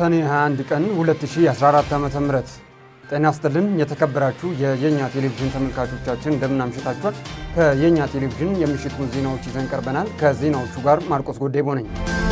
ሰኔ 21 ቀን 2014 ዓ.ም ጤና ይስጥልን የተከበራችሁ የየኛ ቴሌቪዥን ተመልካቾቻችን እንደምን አምሽታችኋል። ከየኛ ቴሌቪዥን የምሽቱ ዜናዎች ይዘን ቀርበናል። ከዜናዎቹ ጋር ማርቆስ ጎዴቦ ነኝ።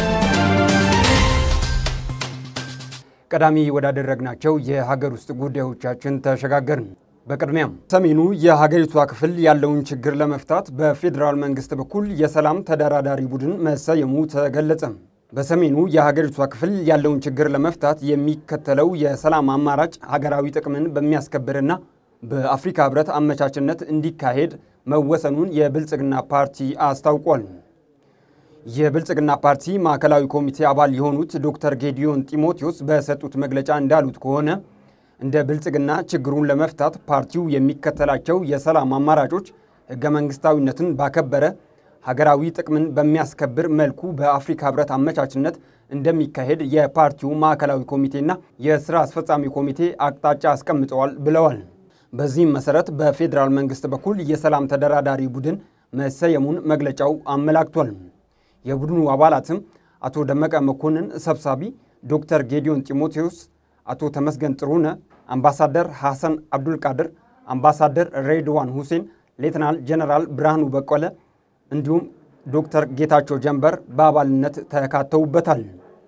ቀዳሚ ወዳደረግናቸው የሀገር ውስጥ ጉዳዮቻችን ተሸጋገርን። በቅድሚያም ሰሜኑ የሀገሪቷ ክፍል ያለውን ችግር ለመፍታት በፌዴራል መንግስት በኩል የሰላም ተደራዳሪ ቡድን መሰየሙ ተገለጸ። በሰሜኑ የሀገሪቷ ክፍል ያለውን ችግር ለመፍታት የሚከተለው የሰላም አማራጭ ሀገራዊ ጥቅምን በሚያስከብርና በአፍሪካ ሕብረት አመቻችነት እንዲካሄድ መወሰኑን የብልጽግና ፓርቲ አስታውቋል። የብልጽግና ፓርቲ ማዕከላዊ ኮሚቴ አባል የሆኑት ዶክተር ጌዲዮን ጢሞቴዎስ በሰጡት መግለጫ እንዳሉት ከሆነ እንደ ብልጽግና ችግሩን ለመፍታት ፓርቲው የሚከተላቸው የሰላም አማራጮች ሕገ መንግስታዊነትን ባከበረ ሀገራዊ ጥቅምን በሚያስከብር መልኩ በአፍሪካ ሕብረት አመቻችነት እንደሚካሄድ የፓርቲው ማዕከላዊ ኮሚቴና የስራ አስፈጻሚ ኮሚቴ አቅጣጫ አስቀምጠዋል ብለዋል። በዚህም መሰረት በፌዴራል መንግስት በኩል የሰላም ተደራዳሪ ቡድን መሰየሙን መግለጫው አመላክቷል። የቡድኑ አባላትም አቶ ደመቀ መኮንን ሰብሳቢ፣ ዶክተር ጌዲዮን ጢሞቴዎስ፣ አቶ ተመስገን ጥሩነ፣ አምባሳደር ሐሰን አብዱልቃድር፣ አምባሳደር ሬድዋን ሁሴን፣ ሌትናል ጀነራል ብርሃኑ በቀለ እንዲሁም ዶክተር ጌታቸው ጀንበር በአባልነት ተካተውበታል።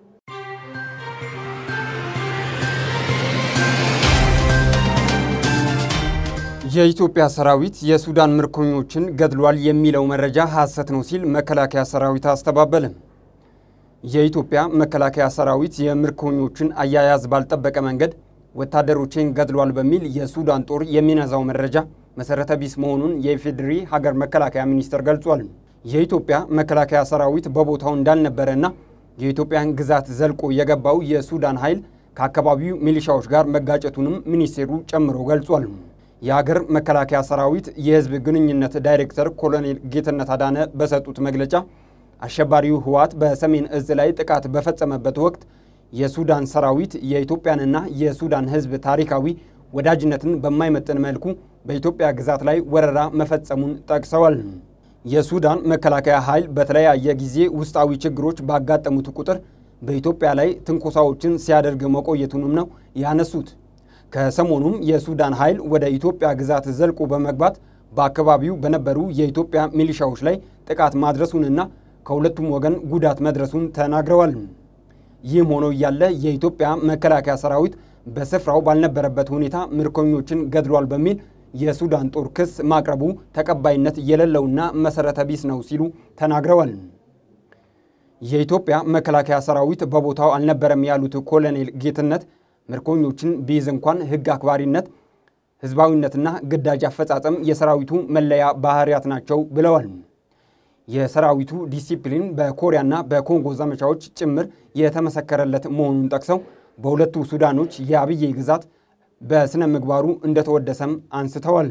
የኢትዮጵያ ሰራዊት የሱዳን ምርኮኞችን ገድሏል የሚለው መረጃ ሐሰት ነው ሲል መከላከያ ሰራዊት አስተባበለ። የኢትዮጵያ መከላከያ ሰራዊት የምርኮኞችን አያያዝ ባልጠበቀ መንገድ ወታደሮችን ገድሏል በሚል የሱዳን ጦር የሚነዛው መረጃ መሰረተ ቢስ መሆኑን የኢፌዴሪ ሀገር መከላከያ ሚኒስቴር ገልጿል። የኢትዮጵያ መከላከያ ሰራዊት በቦታው እንዳልነበረና የኢትዮጵያን ግዛት ዘልቆ የገባው የሱዳን ኃይል ከአካባቢው ሚሊሻዎች ጋር መጋጨቱንም ሚኒስቴሩ ጨምሮ ገልጿል። የሀገር መከላከያ ሰራዊት የህዝብ ግንኙነት ዳይሬክተር ኮሎኔል ጌትነት አዳነ በሰጡት መግለጫ አሸባሪው ህወሓት በሰሜን እዝ ላይ ጥቃት በፈጸመበት ወቅት የሱዳን ሰራዊት የኢትዮጵያንና የሱዳን ህዝብ ታሪካዊ ወዳጅነትን በማይመጥን መልኩ በኢትዮጵያ ግዛት ላይ ወረራ መፈጸሙን ጠቅሰዋል። የሱዳን መከላከያ ኃይል በተለያየ ጊዜ ውስጣዊ ችግሮች ባጋጠሙት ቁጥር በኢትዮጵያ ላይ ትንኮሳዎችን ሲያደርግ መቆየቱንም ነው ያነሱት። ከሰሞኑም የሱዳን ኃይል ወደ ኢትዮጵያ ግዛት ዘልቆ በመግባት በአካባቢው በነበሩ የኢትዮጵያ ሚሊሻዎች ላይ ጥቃት ማድረሱንና ከሁለቱም ወገን ጉዳት መድረሱን ተናግረዋል። ይህም ሆኖ እያለ የኢትዮጵያ መከላከያ ሰራዊት በስፍራው ባልነበረበት ሁኔታ ምርኮኞችን ገድሏል በሚል የሱዳን ጦር ክስ ማቅረቡ ተቀባይነት የሌለውና መሰረተ ቢስ ነው ሲሉ ተናግረዋል። የኢትዮጵያ መከላከያ ሰራዊት በቦታው አልነበረም ያሉት ኮሎኔል ጌትነት ምርኮኞችን ቢይዝ እንኳን ሕግ አክባሪነት፣ ህዝባዊነትና ግዳጅ አፈጻጸም የሰራዊቱ መለያ ባህሪያት ናቸው ብለዋል። የሰራዊቱ ዲሲፕሊን በኮሪያና በኮንጎ ዘመቻዎች ጭምር የተመሰከረለት መሆኑን ጠቅሰው በሁለቱ ሱዳኖች የአብዬ ግዛት በስነ ምግባሩ እንደተወደሰም አንስተዋል።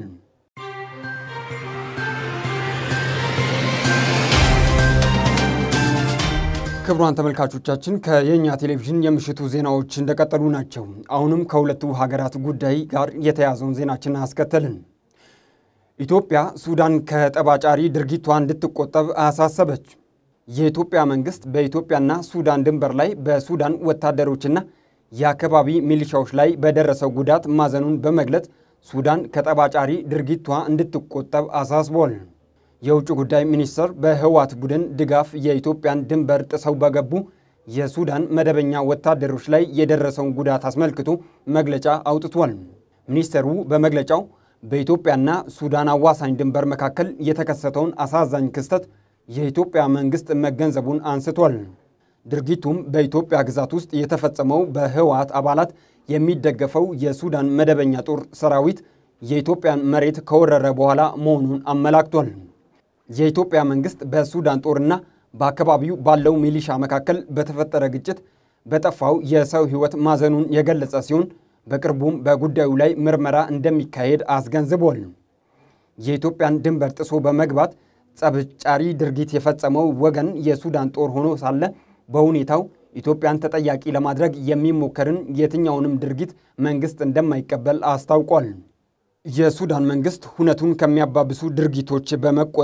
ክቡራን ተመልካቾቻችን ከየኛ ቴሌቪዥን የምሽቱ ዜናዎች እንደቀጠሉ ናቸው። አሁንም ከሁለቱ ሀገራት ጉዳይ ጋር የተያዘውን ዜናችን አስከተልን። ኢትዮጵያ ሱዳን ከጠባጫሪ ድርጊቷ እንድትቆጠብ አሳሰበች። የኢትዮጵያ መንግስት በኢትዮጵያና ሱዳን ድንበር ላይ በሱዳን ወታደሮችና የአካባቢ ሚሊሻዎች ላይ በደረሰው ጉዳት ማዘኑን በመግለጽ ሱዳን ከጠባጫሪ ድርጊቷ እንድትቆጠብ አሳስቧል። የውጭ ጉዳይ ሚኒስትር በህወሓት ቡድን ድጋፍ የኢትዮጵያን ድንበር ጥሰው በገቡ የሱዳን መደበኛ ወታደሮች ላይ የደረሰውን ጉዳት አስመልክቶ መግለጫ አውጥቷል። ሚኒስትሩ በመግለጫው በኢትዮጵያና ሱዳን አዋሳኝ ድንበር መካከል የተከሰተውን አሳዛኝ ክስተት የኢትዮጵያ መንግስት መገንዘቡን አንስቷል። ድርጊቱም በኢትዮጵያ ግዛት ውስጥ የተፈጸመው በህወሓት አባላት የሚደገፈው የሱዳን መደበኛ ጦር ሰራዊት የኢትዮጵያን መሬት ከወረረ በኋላ መሆኑን አመላክቷል። የኢትዮጵያ መንግስት በሱዳን ጦርና በአካባቢው ባለው ሚሊሻ መካከል በተፈጠረ ግጭት በጠፋው የሰው ሕይወት ማዘኑን የገለጸ ሲሆን በቅርቡም በጉዳዩ ላይ ምርመራ እንደሚካሄድ አስገንዝቧል። የኢትዮጵያን ድንበር ጥሶ በመግባት ጸብጫሪ ድርጊት የፈጸመው ወገን የሱዳን ጦር ሆኖ ሳለ በሁኔታው ኢትዮጵያን ተጠያቂ ለማድረግ የሚሞከርን የትኛውንም ድርጊት መንግስት እንደማይቀበል አስታውቋል። የሱዳን መንግስት ሁነቱን ከሚያባብሱ ድርጊቶች በመቆጠብ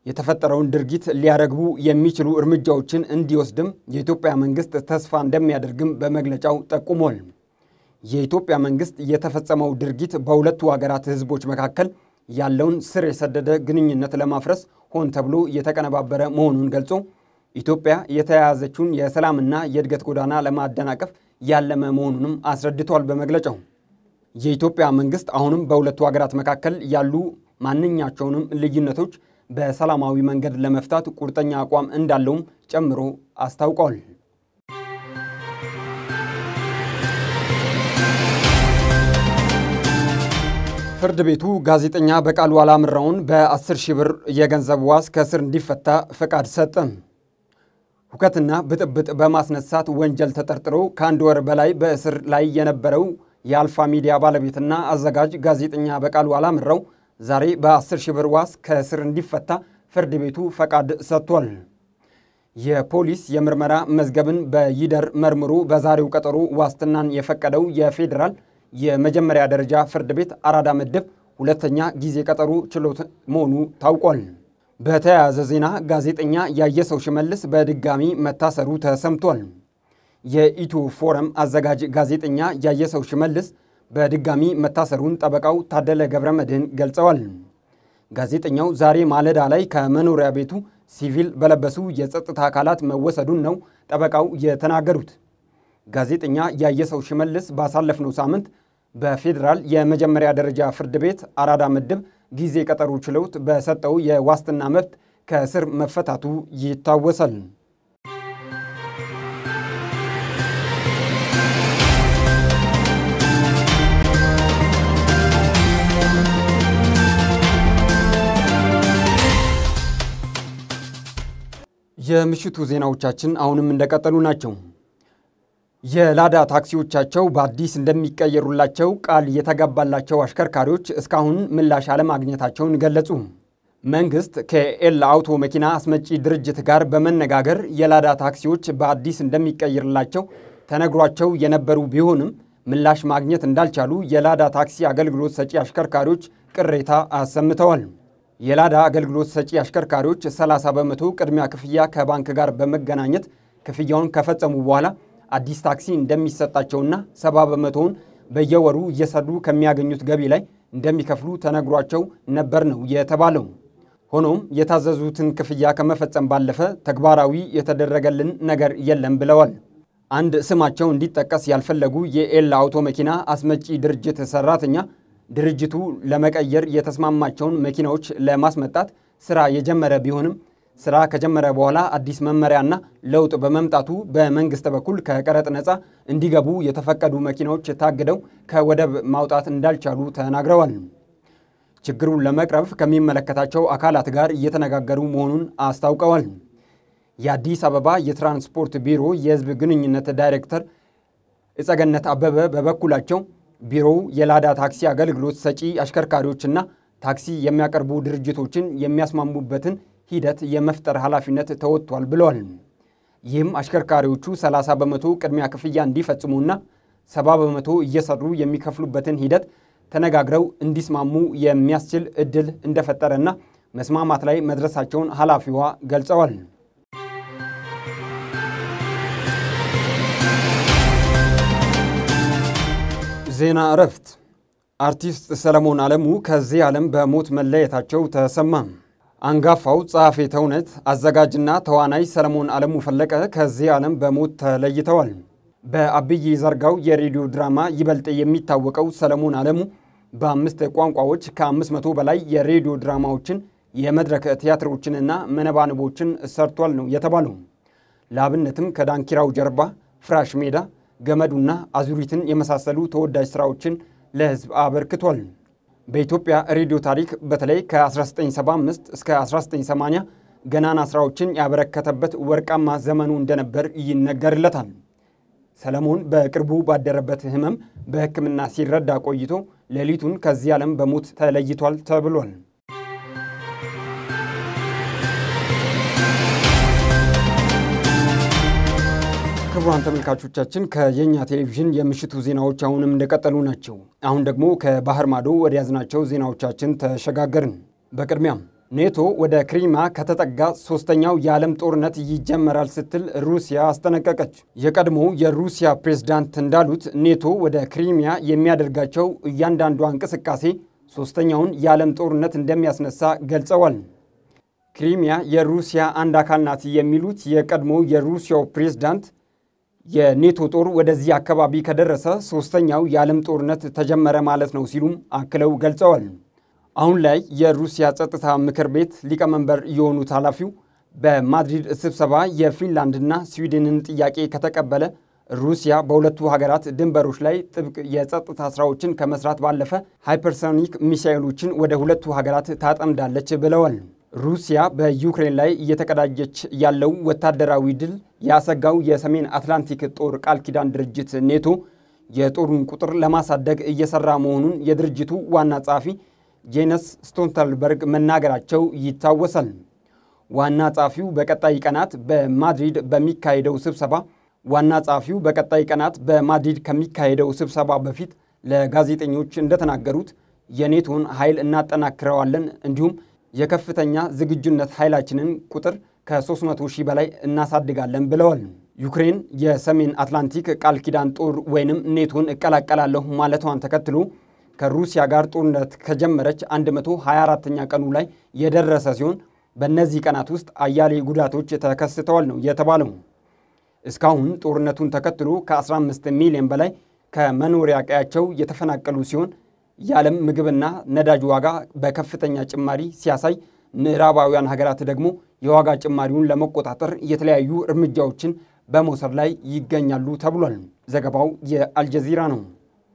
የተፈጠረውን ድርጊት ሊያረግቡ የሚችሉ እርምጃዎችን እንዲወስድም የኢትዮጵያ መንግስት ተስፋ እንደሚያደርግም በመግለጫው ጠቁሟል። የኢትዮጵያ መንግስት የተፈጸመው ድርጊት በሁለቱ ሀገራት ህዝቦች መካከል ያለውን ስር የሰደደ ግንኙነት ለማፍረስ ሆን ተብሎ የተቀነባበረ መሆኑን ገልጾ ኢትዮጵያ የተያያዘችውን የሰላምና የእድገት ጎዳና ለማደናቀፍ ያለመ መሆኑንም አስረድቷል። በመግለጫው የኢትዮጵያ መንግስት አሁንም በሁለቱ ሀገራት መካከል ያሉ ማንኛቸውንም ልዩነቶች በሰላማዊ መንገድ ለመፍታት ቁርጠኛ አቋም እንዳለውም ጨምሮ አስታውቋል። ፍርድ ቤቱ ጋዜጠኛ በቃሉ አላምራውን በ10 ሺህ ብር የገንዘብ ዋስ ከእስር እንዲፈታ ፈቃድ ሰጠ። ሁከትና ብጥብጥ በማስነሳት ወንጀል ተጠርጥሮ ከአንድ ወር በላይ በእስር ላይ የነበረው የአልፋ ሚዲያ ባለቤትና አዘጋጅ ጋዜጠኛ በቃሉ አላምራው ዛሬ በ10 ሺህ ብር ዋስ ከእስር እንዲፈታ ፍርድ ቤቱ ፈቃድ ሰጥቷል። የፖሊስ የምርመራ መዝገብን በይደር መርምሮ በዛሬው ቀጠሮ ዋስትናን የፈቀደው የፌዴራል የመጀመሪያ ደረጃ ፍርድ ቤት አራዳ ምድብ ሁለተኛ ጊዜ ቀጠሮ ችሎት መሆኑ ታውቋል። በተያያዘ ዜና ጋዜጠኛ ያየሰው ሽመልስ በድጋሚ መታሰሩ ተሰምቷል። የኢትዮ ፎረም አዘጋጅ ጋዜጠኛ ያየሰው ሽመልስ በድጋሚ መታሰሩን ጠበቃው ታደለ ገብረ መድህን ገልጸዋል። ጋዜጠኛው ዛሬ ማለዳ ላይ ከመኖሪያ ቤቱ ሲቪል በለበሱ የጸጥታ አካላት መወሰዱን ነው ጠበቃው የተናገሩት። ጋዜጠኛ ያየሰው ሽመልስ ባሳለፍነው ሳምንት በፌዴራል የመጀመሪያ ደረጃ ፍርድ ቤት አራዳ ምድብ ጊዜ ቀጠሮ ችሎት በሰጠው የዋስትና መብት ከእስር መፈታቱ ይታወሳል። የምሽቱ ዜናዎቻችን አሁንም እንደቀጠሉ ናቸው። የላዳ ታክሲዎቻቸው በአዲስ እንደሚቀየሩላቸው ቃል የተገባላቸው አሽከርካሪዎች እስካሁን ምላሽ አለማግኘታቸውን ገለጹ። መንግስት ከኤል አውቶ መኪና አስመጪ ድርጅት ጋር በመነጋገር የላዳ ታክሲዎች በአዲስ እንደሚቀይርላቸው ተነግሯቸው የነበሩ ቢሆንም ምላሽ ማግኘት እንዳልቻሉ የላዳ ታክሲ አገልግሎት ሰጪ አሽከርካሪዎች ቅሬታ አሰምተዋል። የላዳ አገልግሎት ሰጪ አሽከርካሪዎች 30 በመቶ ቅድሚያ ክፍያ ከባንክ ጋር በመገናኘት ክፍያውን ከፈጸሙ በኋላ አዲስ ታክሲ እንደሚሰጣቸውና ሰባ በመቶውን በየወሩ እየሰሩ ከሚያገኙት ገቢ ላይ እንደሚከፍሉ ተነግሯቸው ነበር ነው የተባለው። ሆኖም የታዘዙትን ክፍያ ከመፈጸም ባለፈ ተግባራዊ የተደረገልን ነገር የለም ብለዋል። አንድ ስማቸው እንዲጠቀስ ያልፈለጉ የኤል አውቶ መኪና አስመጪ ድርጅት ሰራተኛ ድርጅቱ ለመቀየር የተስማማቸውን መኪናዎች ለማስመጣት ስራ የጀመረ ቢሆንም ስራ ከጀመረ በኋላ አዲስ መመሪያና ለውጥ በመምጣቱ በመንግስት በኩል ከቀረጥ ነፃ እንዲገቡ የተፈቀዱ መኪናዎች ታግደው ከወደብ ማውጣት እንዳልቻሉ ተናግረዋል። ችግሩን ለመቅረፍ ከሚመለከታቸው አካላት ጋር እየተነጋገሩ መሆኑን አስታውቀዋል። የአዲስ አበባ የትራንስፖርት ቢሮ የህዝብ ግንኙነት ዳይሬክተር እጸገነት አበበ በበኩላቸው ቢሮው የላዳ ታክሲ አገልግሎት ሰጪ አሽከርካሪዎችና ታክሲ የሚያቀርቡ ድርጅቶችን የሚያስማሙበትን ሂደት የመፍጠር ኃላፊነት ተወጥቷል ብለዋል። ይህም አሽከርካሪዎቹ 30 በመቶ ቅድሚያ ክፍያ እንዲፈጽሙና 70 በመቶ እየሰሩ የሚከፍሉበትን ሂደት ተነጋግረው እንዲስማሙ የሚያስችል እድል እንደፈጠረና መስማማት ላይ መድረሳቸውን ኃላፊዋ ገልጸዋል። ዜና እረፍት። አርቲስት ሰለሞን አለሙ ከዚህ ዓለም በሞት መለየታቸው ተሰማ። አንጋፋው ጸሐፌ ተውኔት አዘጋጅና ተዋናይ ሰለሞን አለሙ ፈለቀ ከዚህ ዓለም በሞት ተለይተዋል። በአብይ ዘርጋው የሬዲዮ ድራማ ይበልጥ የሚታወቀው ሰለሞን አለሙ በአምስት ቋንቋዎች ከአምስት መቶ በላይ የሬዲዮ ድራማዎችን የመድረክ ቲያትሮችንና መነባንቦችን ሰርቷል ነው የተባለው። ለአብነትም ከዳንኪራው ጀርባ፣ ፍራሽ ሜዳ፣ ገመዱና አዙሪትን የመሳሰሉ ተወዳጅ ሥራዎችን ለሕዝብ አበርክቷል። በኢትዮጵያ ሬዲዮ ታሪክ በተለይ ከ1975 እስከ 1980 ገናና ሥራዎችን ያበረከተበት ወርቃማ ዘመኑ እንደነበር ይነገርለታል። ሰለሞን በቅርቡ ባደረበት ሕመም በሕክምና ሲረዳ ቆይቶ ሌሊቱን ከዚህ ዓለም በሞት ተለይቷል ተብሏል። ክቡራን ተመልካቾቻችን ከየኛ ቴሌቪዥን የምሽቱ ዜናዎች አሁንም እንደቀጠሉ ናቸው። አሁን ደግሞ ከባህር ማዶ ወደ ያዝናቸው ዜናዎቻችን ተሸጋገርን። በቅድሚያም ኔቶ ወደ ክሪማ ከተጠጋ ሶስተኛው የዓለም ጦርነት ይጀመራል ስትል ሩሲያ አስጠነቀቀች። የቀድሞው የሩሲያ ፕሬዝዳንት እንዳሉት ኔቶ ወደ ክሪሚያ የሚያደርጋቸው እያንዳንዷ እንቅስቃሴ ሶስተኛውን የዓለም ጦርነት እንደሚያስነሳ ገልጸዋል። ክሪሚያ የሩሲያ አንድ አካል ናት የሚሉት የቀድሞው የሩሲያው ፕሬዝዳንት የኔቶ ጦር ወደዚህ አካባቢ ከደረሰ ሶስተኛው የዓለም ጦርነት ተጀመረ ማለት ነው ሲሉም አክለው ገልጸዋል። አሁን ላይ የሩሲያ ጸጥታ ምክር ቤት ሊቀመንበር የሆኑት ኃላፊው በማድሪድ ስብሰባ የፊንላንድና ስዊድንን ጥያቄ ከተቀበለ ሩሲያ በሁለቱ ሀገራት ድንበሮች ላይ ጥብቅ የጸጥታ ስራዎችን ከመስራት ባለፈ ሃይፐርሶኒክ ሚሳይሎችን ወደ ሁለቱ ሀገራት ታጠምዳለች ብለዋል። ሩሲያ በዩክሬን ላይ እየተቀዳጀች ያለው ወታደራዊ ድል ያሰጋው የሰሜን አትላንቲክ ጦር ቃል ኪዳን ድርጅት ኔቶ የጦሩን ቁጥር ለማሳደግ እየሰራ መሆኑን የድርጅቱ ዋና ጸሐፊ ጄነስ ስቶልተንበርግ መናገራቸው ይታወሳል። ዋና ጸሐፊው በቀጣይ ቀናት በማድሪድ በሚካሄደው ስብሰባ ዋና ጸሐፊው በቀጣይ ቀናት በማድሪድ ከሚካሄደው ስብሰባ በፊት ለጋዜጠኞች እንደተናገሩት የኔቶን ኃይል እናጠናክረዋለን እንዲሁም የከፍተኛ ዝግጁነት ኃይላችንን ቁጥር ከ300 ሺህ በላይ እናሳድጋለን ብለዋል። ዩክሬን የሰሜን አትላንቲክ ቃል ኪዳን ጦር ወይንም ኔቶን እቀላቀላለሁ ማለቷን ተከትሎ ከሩሲያ ጋር ጦርነት ከጀመረች 124ኛ ቀኑ ላይ የደረሰ ሲሆን በእነዚህ ቀናት ውስጥ አያሌ ጉዳቶች ተከስተዋል ነው የተባለው። እስካሁን ጦርነቱን ተከትሎ ከ15 ሚሊዮን በላይ ከመኖሪያ ቀያቸው የተፈናቀሉ ሲሆን የዓለም ምግብና ነዳጅ ዋጋ በከፍተኛ ጭማሪ ሲያሳይ፣ ምዕራባውያን ሀገራት ደግሞ የዋጋ ጭማሪውን ለመቆጣጠር የተለያዩ እርምጃዎችን በመውሰድ ላይ ይገኛሉ ተብሏል። ዘገባው የአልጀዚራ ነው።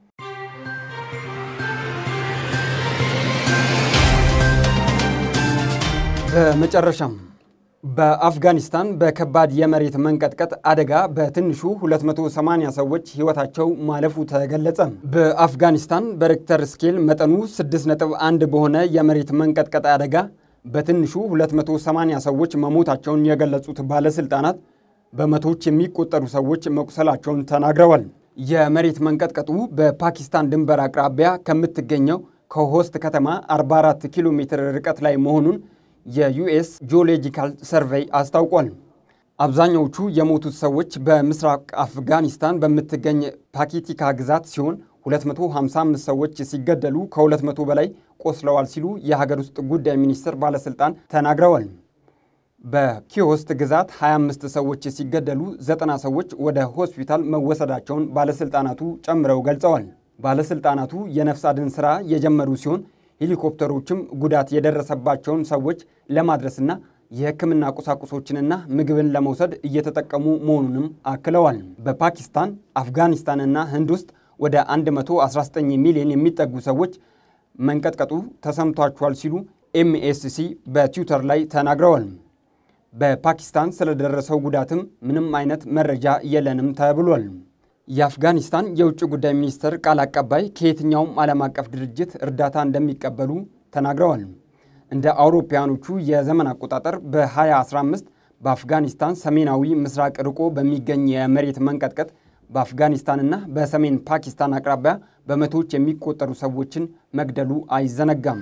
በመጨረሻም በአፍጋኒስታን በከባድ የመሬት መንቀጥቀጥ አደጋ በትንሹ 280 ሰዎች ሕይወታቸው ማለፉ ተገለጸ። በአፍጋኒስታን በሬክተር ስኬል መጠኑ 6.1 በሆነ የመሬት መንቀጥቀጥ አደጋ በትንሹ 280 ሰዎች መሞታቸውን የገለጹት ባለሥልጣናት በመቶዎች የሚቆጠሩ ሰዎች መቁሰላቸውን ተናግረዋል። የመሬት መንቀጥቀጡ በፓኪስታን ድንበር አቅራቢያ ከምትገኘው ከሆስት ከተማ 44 ኪሎ ሜትር ርቀት ላይ መሆኑን የዩኤስ ጂኦሎጂካል ሰርቬይ አስታውቋል። አብዛኛዎቹ የሞቱት ሰዎች በምስራቅ አፍጋኒስታን በምትገኝ ፓኪቲካ ግዛት ሲሆን 255 ሰዎች ሲገደሉ ከ200 በላይ ቆስለዋል ሲሉ የሀገር ውስጥ ጉዳይ ሚኒስቴር ባለሥልጣን ተናግረዋል። በኪዮስት ግዛት 25 ሰዎች ሲገደሉ ዘጠና ሰዎች ወደ ሆስፒታል መወሰዳቸውን ባለሥልጣናቱ ጨምረው ገልጸዋል። ባለሥልጣናቱ የነፍስ አድን ሥራ የጀመሩ ሲሆን ሄሊኮፕተሮችም ጉዳት የደረሰባቸውን ሰዎች ለማድረስና የሕክምና ቁሳቁሶችንና ምግብን ለመውሰድ እየተጠቀሙ መሆኑንም አክለዋል። በፓኪስታን አፍጋኒስታንና ህንድ ውስጥ ወደ 119 ሚሊዮን የሚጠጉ ሰዎች መንቀጥቀጡ ተሰምቷቸዋል ሲሉ ኤምኤስሲ በትዊተር ላይ ተናግረዋል። በፓኪስታን ስለደረሰው ጉዳትም ምንም አይነት መረጃ የለንም ተብሏል። የአፍጋኒስታን የውጭ ጉዳይ ሚኒስትር ቃል አቀባይ ከየትኛውም ዓለም አቀፍ ድርጅት እርዳታ እንደሚቀበሉ ተናግረዋል። እንደ አውሮፓውያኖቹ የዘመን አቆጣጠር በ2015 በአፍጋኒስታን ሰሜናዊ ምስራቅ ርቆ በሚገኝ የመሬት መንቀጥቀጥ በአፍጋኒስታንና በሰሜን ፓኪስታን አቅራቢያ በመቶዎች የሚቆጠሩ ሰዎችን መግደሉ አይዘነጋም።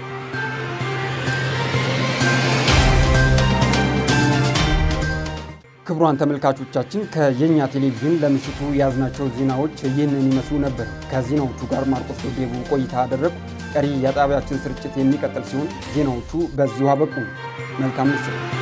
ክቡራን ተመልካቾቻችን ከየኛ ቴሌቪዥን ለምሽቱ የያዝናቸው ዜናዎች ይህንን ይመስሉ ነበር። ከዜናዎቹ ጋር ማርቆስ ዶዴቡ ቆይታ አደረግኩ። ቀሪ የጣቢያችን ስርጭት የሚቀጥል ሲሆን ዜናዎቹ በዚሁ አበቁ። መልካም ምሽት።